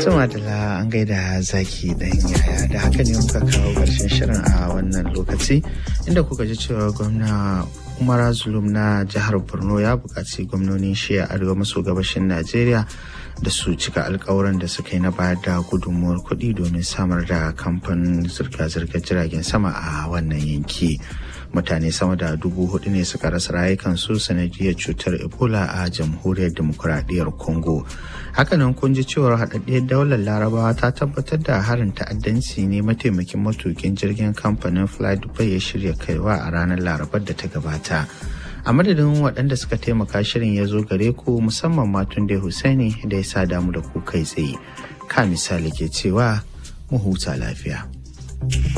Tuma da an gaida zaki dan yaya da haka ne muka kawo ƙarshen shirin a wannan lokaci inda kuka ji cewa gwamna Umar Zulum na jihar Borno ya buƙaci gwamnonin shiya arewa maso gabashin Najeriya da su cika alkawuran da suka yi na bayar da gudunmuwar kuɗi domin samar da kamfanin zirga-zirgar jiragen sama a wannan yanki. mutane sama da dubu hudu ne suka rasa rayukansu sanadiyar cutar ebola a jamhuriyar demokuraɗiyyar congo hakanan kun ji cewar haɗaɗɗiyar daular larabawa ta tabbatar da harin ta'addanci ne mataimakin matukin jirgin kamfanin fly dubai ya shirya kaiwa a ranar larabar da ta gabata a madadin waɗanda suka taimaka shirin ya zo gare ku musamman matun da Husaini da ya sa damu da ku kai tsaye ka misali ke cewa mu huta lafiya.